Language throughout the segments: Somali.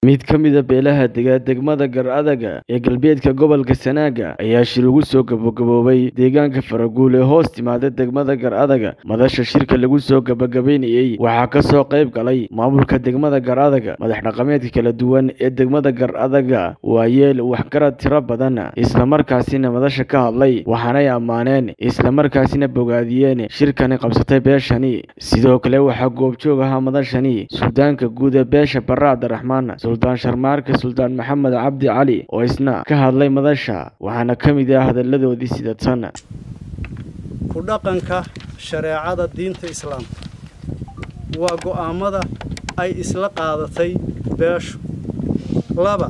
mid ka mid a beelaha dega degmada gar-adaga ee galbeedka gobolka sanaaga ayaa shir ugu soo gabagaboobay deegaanka faraguul ee hoos timaada degmada gar-adaga madasha shirka lagu soo gabagabeynayey waxaa kasoo qayb galay maamulka degmada gar-adaga madax dhaqameedka kala duwan ee degmada gar-adaga waayeel waxgarad tiro badan islamarkaasina madasha ka hadlay waxaanay ammaaneen islamarkaasina bogaadiyeen shirkani qabsatay beeshani sidoo kale waxaa goobjoog ahaa madashani suldaanka guud ee beesha barre cabdiraxmaan suldaan sharmaarka suldaan maxamed cabdi cali oo isna ka hadlay madasha waxaana ka mid ah hadalladoodii sida tan ku dhaqanka shareecada diinta islaamka waa go'aammada ay isla qaadatay beeshu laba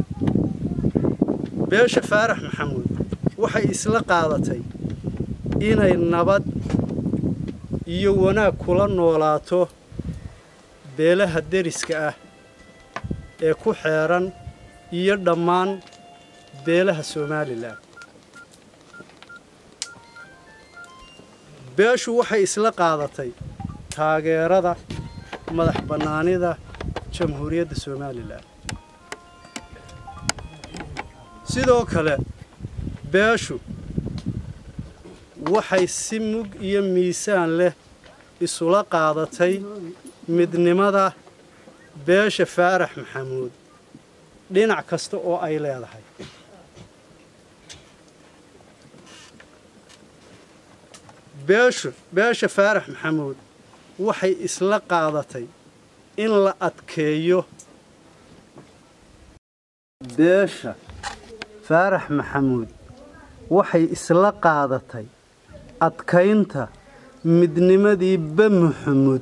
beesha faarax maxamuud waxay isla qaadatay inay nabad iyo wanaag kula noolaato beelaha deriska ah ee ku xeeran iyo dhammaan beelaha somalilan beeshu waxay isla qaadatay taageerada madax bannaanida jamhuuriyadda somalilan sidoo kale beeshu waxay si mug iyo miisaan leh isula qaadatay midnimada beesha faarax maxamuud dhinac kasta oo ay leedahay beeshu beesha faarax maxamuud waxay isla qaadatay in la adkeeyo beesha faarax maxamuud waxay isla qaadatay adkaynta midnimadii bamuxamuud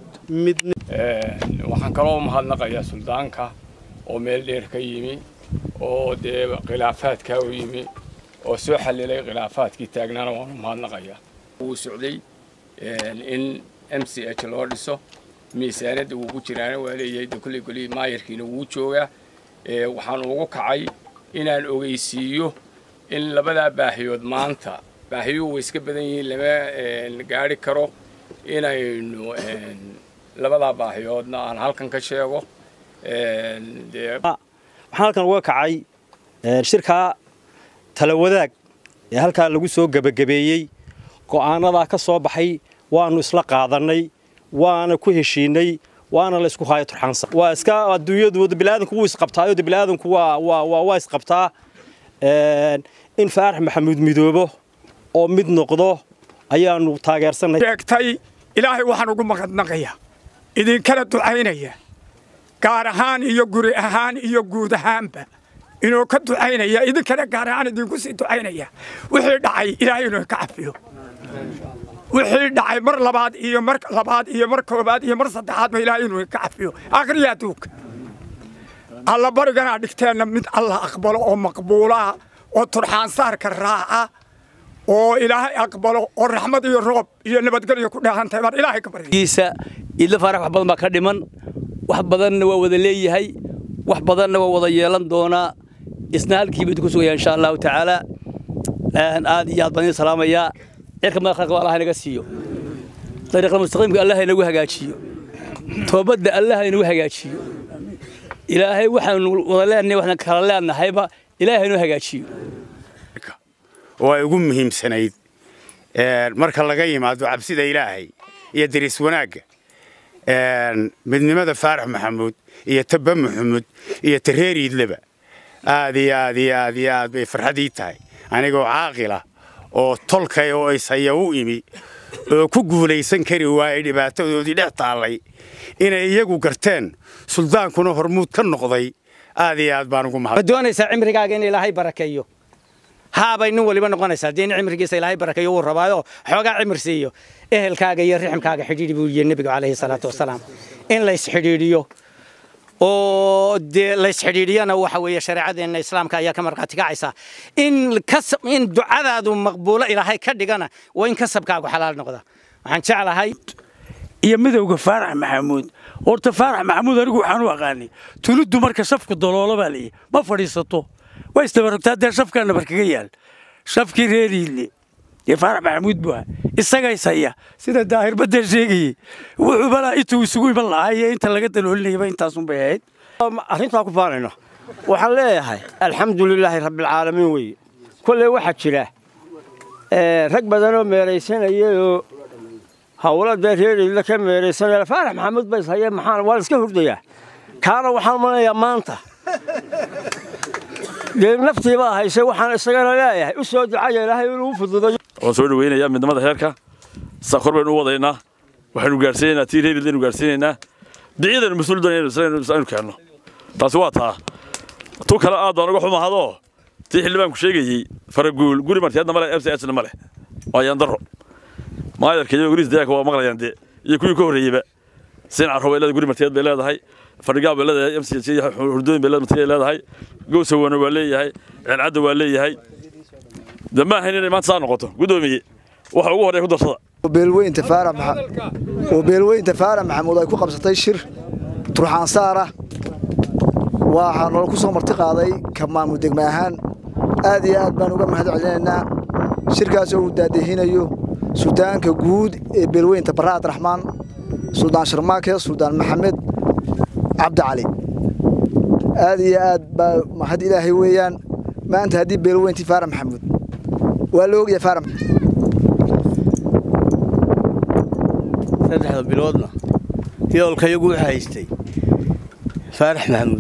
waxaan kaloo mahadnaqayaa suldaanka oo meel dheer ka yimi oo dee khilaafaadkaa u yimi oo soo xallilay khilaafaadkii taagnaana waanu mahadnaqayaa wuu socday in m c h loo dhiso miisaaniyadda wuu ku jiraana waa leeyahay de kolley kolley maayarkiina wuu joogaa waxaan ugu kacay inaan ogeysiiyo in labadaa baahiyood maanta baahiyuhu way iska badan yihiin lama gaadhi karo inaynu labadaa baahiyoodna aan halkan ka sheego waxaan halkan uga kacay shirkaa tala wadaag ee halkaa lagu soo gebagabeeyey go'aanadaa ka soo baxay waannu isla qaadannay waana ku heshiinay waana la isku haayo turxaansan waa iska adduunyadu biniaadanku wuu isqabtaayo de biniaadanku waa waa waa isqabtaa in faarax maxamuud midoobo oo mid noqdo ayaannu taageersanay sheegtay ilaahay waxaan ugu maqadnaqaya idinkala ducaynaya gaar ahaan iyo guri ahaan iyo guud ahaanba inuu ka ducaynaya idinkana gaar ahaan idinku sii ducaynaya wixii dhacay ilaahay inuu ka cafiyo wixii dhacay mar labaad iyo mar labaad iyo mar koobaad iyo mar saddexaadba ilaahay inuu ka cafiyo akhriya adduunka alla bariganaa dhigteenna mid alla aqbalo oo maqbuulaa oo turxaansaarka raaca oo ilaahay aqbalo oo raxmad iyo roob iyo nabadgelyo ku dheehantay baan ilaahay ka baryiisa idla faarax wax badan baa ka dhiman wax badanna waa wada leeyahay wax badanna waa wada yeelan doonaa isna halkiiba idinku sugaya insha allahu tacaala aad iyo aad baan idin salaamayaa cirka madax khalqa allah inaga siiyo dariiqda mustaqiimka allah inagu hagaajiyo toobadda allah inagu hagaajiyo ilaahay waxaanu wada leenahay waxaan kala leenahayba ilaahay inuu hagaajiyo oo ay ugu muhiimsanayd marka laga yimaado cabsida ilaahay iyo deris wanaagga midnimada faarax maxamuud iyo tabba maxamuud iyo tareeriidleba aad iyo aad iyo aad iyo aad bay farxadii tahay anigoo caaqila oo tolkay oo ishaya u imi oo ku guulaysan kari waayey dhibaatadoodii dhex taallay inay iyagu garteen suldaankuna hormuud ka noqday aad iyo aad baan ugu mahad doonaysaa cimrigaaga in ilaahay barakeeyo haabay nin waliba noqonaysaa dee in cimrigiisa ilaahay barakeeyo wuu rabaayo xoogaa cimri siiyo ehelkaaga iyo riximkaaga xidhiidhi buu yidhi nebigu calayhi salaatu wasalaam in lays xidhiidhiyo oo dee lays xidhiidhiyana waxa weeye shareecadeenna islaamka ayaa ka markhaati kacaysa in kasab in ducadaadu maqbuulo ilaahay ka dhigana waa in kasabkaagu xalaal noqda waxaan jeclahay iyo midowga faarax maxamuud horta faarax maxamuud anigu waxaan u aqaanay tuliddu marka shafku daloolo baa leeyahy ma fadhiisato waa isdabarogtaa dee shafkaa nabar kaga yaal shafkii reeriidle dee faarax maxamuud buu ahaa isagays haya sida daahir badda sheegayey wuxuu balaa intuu isugu iman lahaa iyo inta laga daloolinayaba intaasunbay ahayd arrintaa ku faanayno waxaan leeyahay alxamdulilaahi rabbilcaalamiin weeye kolley waxaa jira rag badanoo meeraysanayayoo hawlo dee reeriidla ka meeraysanaya faarax maxamuud bays haye maxaan waa la iska hurdayaa kaana waxaan umanayaa maanta dee naftiibaa haysay waxaan isagana leeyahay u soo ducaya ilaahay inuu u fududayo waan soo dhaweynayaa midnimada heerka saa kor baynu u wadaynaa waxaynu gaarsiinaynaa tii reerid aynu gaarsiinaynaa biciyadaynu mas-uul doonaynu aynu keenno taasi waa taa tu kale aad baan uga xumahadoo tii xildhibaanku sheegayey faraguul guri marteedna male m c sna male waa yaandaro maayarka iyo guriis dayaaka waa maqlayaan dee iyo kuwii ka horreeyeyba siin carro bay leedahay guri marteed bay leedahay fadhigaa bay leedahay m c hurdooyin bay leedahay gowsawana waa leeyahay ceelcadda waa leeyahay de ma ahayn inay maanta saa noqoto guddoomiye waxa ugu horreeya ku darsada beelweynta faarax oo beelweynta faarax maxamuud ay ku qabsatay shir turxaan saara waxaa noola ku soo marti qaaday ka maamul degme ahaan aad iyo aad baan uga mahad celinaynaa shirkaasoo uu daadehinayo suldaanka guud ee beelweynta barra abdiraxmaan suldaan sharmaake suldaan maxamed cabdi cali aad iyo aad baa mahad ilaahay weeyaan maanta haddii beelweyntii faarax maxamuud waa la ogyahay faarax saddexda biloodna yoolka iyagu u haystay faarax maxamuud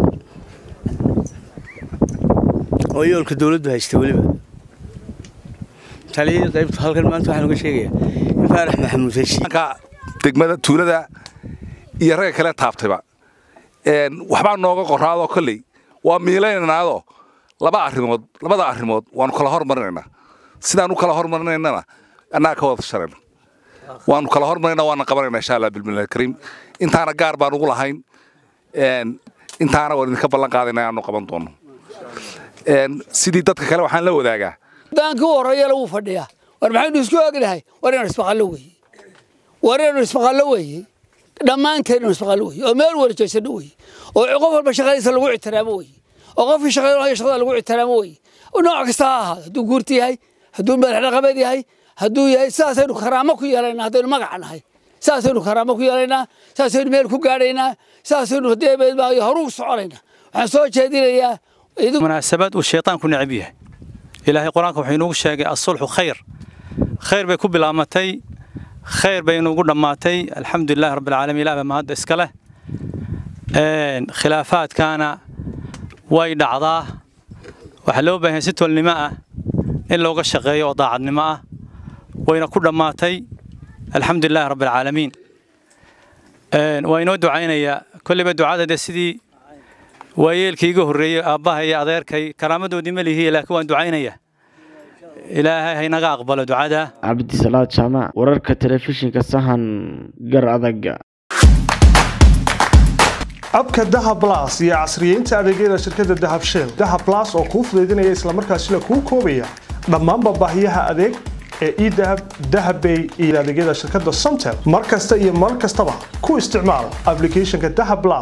oo yoolka dawladdu haystay weliba taliyadii qaybta halkan maanta waxaan uga sheegayaa in faarax maxamuud heshiiska degmada tuulada iyo ragga kale taabtayba waxbaa nooga qoraadoo kolley waa miilaynaynaaadoo laba arrimood labada arrimood waanu kala hormarinaynaa sidaan u kala hormarinaynana annaga ka wada sharayna waanu kala hormarinaynaa waana qabanayna insha allah bilmillahi kariim intaana gaar baan ugu lahayn intaana waan idinka ballan qaadayna inaanu qaban doono sidii dadka kale waxaan la wadaagaa daankii u horreeyana wuu fadhiyaa war maxaynu isku ognahay war inaan ismaqallo weeye war inaynu ismaqallo weeye dhammaanteen inuu ismaqallo weeye oo meel wada jeesanno weeye oo qof walba shaqadiisa lagu ixtiraamo weeye oo qofkii shaqada shaqada lagu ixtiraamo weeye nooc kasta ha ahaado hadduu guurti yahay hadduu madax dhaqameed yahay hadduu yahay sidaasaynu karaamo ku yeelaynaa haddaynu magaca nahay sidaasaynu karaamo ku yeelaynaa sidaasaynu meel ku gaadhaynaa sidaasaynu haddii horuu soconaynaa waxaan soo jeedinayaa munaasabad uu shaytaanku necab yahay ilaahay qur-aanka wuxuu inoogu sheegay asulxu khayr khayr bay ku bilaamatay khayr bay inuugu dhammaatay alxamdulilahi rabbilcaalamiin ilaah baa mahadda iska leh khilaafaadkaana way dhacdaa waxaa loo baahan si tolnimo ah in looga shaqeeyo oo daacadnimo ah wayna ku dhammaatay alxamdulilahi rabbilcaalamiin waa inoo ducaynayaa kolleyba ducada dee sidii waayeelkii iga horreeyey aabbaha iyo adeerkay karaamadoodii ma lihiye laakiin waan ducaynaya ilaahay haynaga aqbalo ducada cabdisalaad jaamac wararka telefishinka sahan gar adaga abka dahab blas iyo casriyeynta adeegyada shirkadda dahab shell dahab blas oo kuu fudaydinaya islamarkaasina kuu koobaya dhammaanba baahiyaha adeeg ee edahab dahabbay iyo adeegyada shirkadda somtel mar kasta iyo mar kastaba ku isticmaal aplicationka dahab blas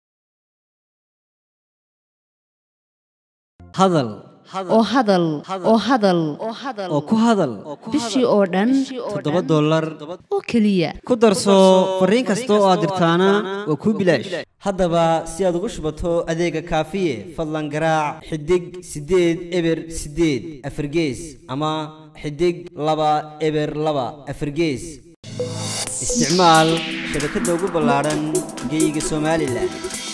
hadal oo hadal oo hadal oo ku hadal bishii oo dhan toddoba dollar oo keliya ku darso fariin kasta oo aad dirtaana waa kuu bilaash haddaba si aad ugu shubato adeega kaafiye fadlan garaac xidig siddeed eber siddeed afargees ama xidig laba eber laba afargees isticmaal shabakadda ugu ballaadhan geeyiga somalilan